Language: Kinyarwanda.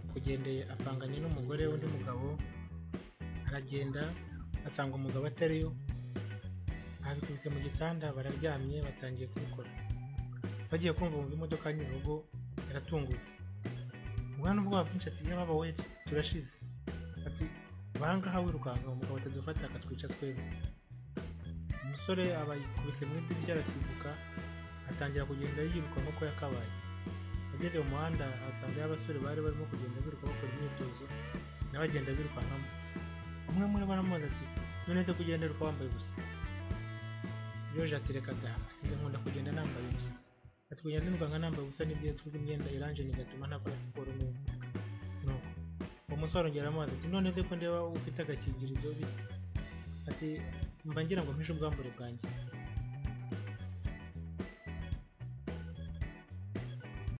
yaragendeye apanganya n'umugore w'undi mugabo, aragenda asanga umugabo atari yo, abikubise mu gitanda bararyamye batangiye kubikora, bagiye kumva bumva imodoka Nyabugogo yaratungutse, umwana ubwoba bwinshi ati yaba we turashize, ati bahangaha wirukanka umugabo atadufata akatwica twebwe, umusore aba yikubise mu idirishya arasimbuka atangira kugenda yiruka nk'uko yakabaye, ageze mu muhanda asangayo abasore bari barimo kugenda biruka bakora imyitozo nawe agenda birukankamo, umwe muri bo aramubaza ati none se kugenda uruka wambaye ubusa, Yoje ati reka da, ati "Nze nkunda kugenda nambaye ubusa, ati kugenda nirukanka nambaye ubusa nibyo yatwaga imyenda iranje bigatuma ntakora siporo neza, nuko uwo musore arongera aramubaza ati none se ko ndeba ufite agakingirizo bite, ati mba ngira ngo mpishe ubwambure bwanjye